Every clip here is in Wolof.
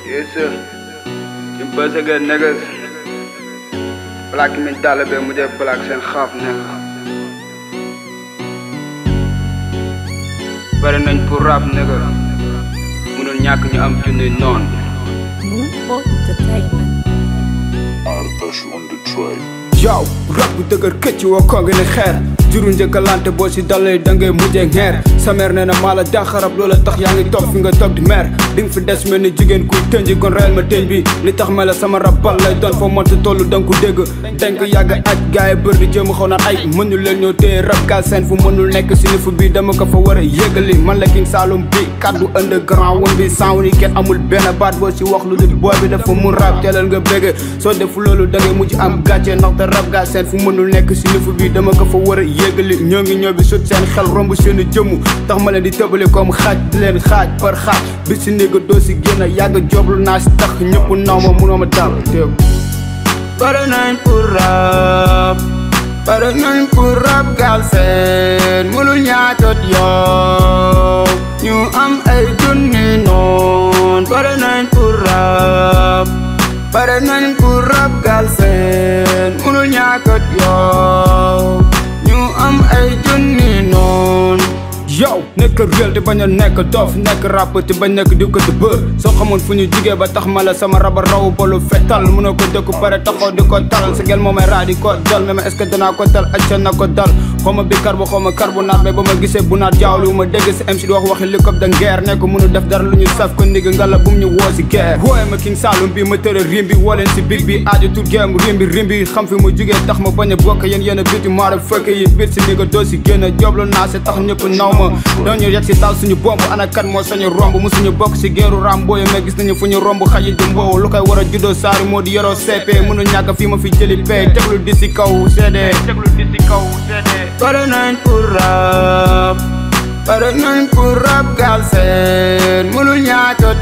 Yes, sir. You buzz again, niggas. Black min talibe mu def black seen xaaf nigga. Bari nañ pour rap nigga. Munul ñàkk ñu am junni noon. Moonport Entertainment. Artash on the track. yow rab bu dëgër këcc woo ko ngi ne xeer juru njëkkalante boo si dalee da ngay mujjee ngeer sa mère nee na maa la dàqarab loola tax yaa ngi toog fi nga toog di mer di nga fi des mel ni jigéen kuy tënji kon reel ma tëñ bi li tax ma la sama rab bal lay doon foo mënta tollu da nga ko dégg dañ ko yàgg aj gars yi bër di jëm xaw naan ay mënul leen ñoo téye rab gal seen fu mënul nekk si nifu bi dama ko fa war a yëgali man la king Saloum bi kaddu underground woon bi sans ni kenn amul benn baat boo si wax lu dul booy bi dafa mun rab teelal nga bégge soo defu loolu da ngay mujj am gàcce ndaxte rab gaa seen fu mënul nekk si nifu bi dama ko fa war a yégali ñoo ngi ñoo bi sut seen xel romb seen jëmm tax ma leen di tëbale comme xaaj di leen xaaj par xaaj bi si néega doo si génn yàgg joblu naa si tax ñëpp naw ma munoo ma dal teew pare nañ pour rab pare nañ pour rab gaal seen mënul ñaatot yow ñu am ay junni noon pare nañ pour rab pare nañ pour rab gaal seen mënul ñaatot yow ñu am ay junni noon yow nekk réel te bañ a nekk dof nekk rap te bañ nekk di ko di bër soo xamoon fu ñu jugee ba tax ma la sama raba raw bolu fetal mun a ko dëkku pare taxaw di ko tal sa gel moo may raa di ko dal mais est-ce que danaa ko dal acca na ko dal xawma bi carbo xawma carbonate mais ba ma gisee bu naat jaawlu ma dégg si MC di wax waxi likop da ngeer ne ko mënu def dara lu ñu saf ko ndigg nga la bum ñu woo si guerre wooye ma king Saloum bi ma tëra rim bi woo leen si big bi aaju tout game rim bi rim bi xam fi mu jugee tax ma bañ a bokk yéen yéen a biti maara fëkk yi biir si ndigga doo si génn joblu naa si tax ñëpp naw ma dañu yegg si taal suñu bomb ana kan moo sañu romb mu suñu bokk si geeru rambo yi mais gis nañu fu ñu romb xayi di mboow lu koy war a juddoo saari moo di yoroo CP mënu ñàkk fii ma fi jëli pay teglu di si kaw CD teglu di si kaw CD pare nañ pour rap pare nañ pour rap gaal seen mënu ñaatot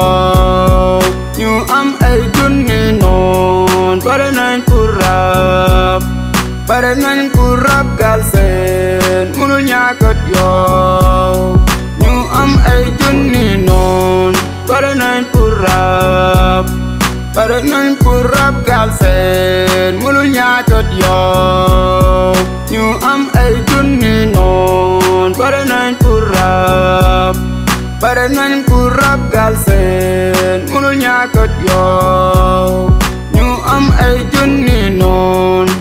yow ñu am ay junni noon pare nañ pour rap pare nañ pour rap gaal seen mënu ñaatot yow ñu am ay junni noon pare nañ pour rap pare nañ pour rap gaal seen mënu ñaatot yow ñu am ay junni noon pare nañ pour rap pare nañ pour rap gaal seen mënu ñaatot yow ñu am ay junni noon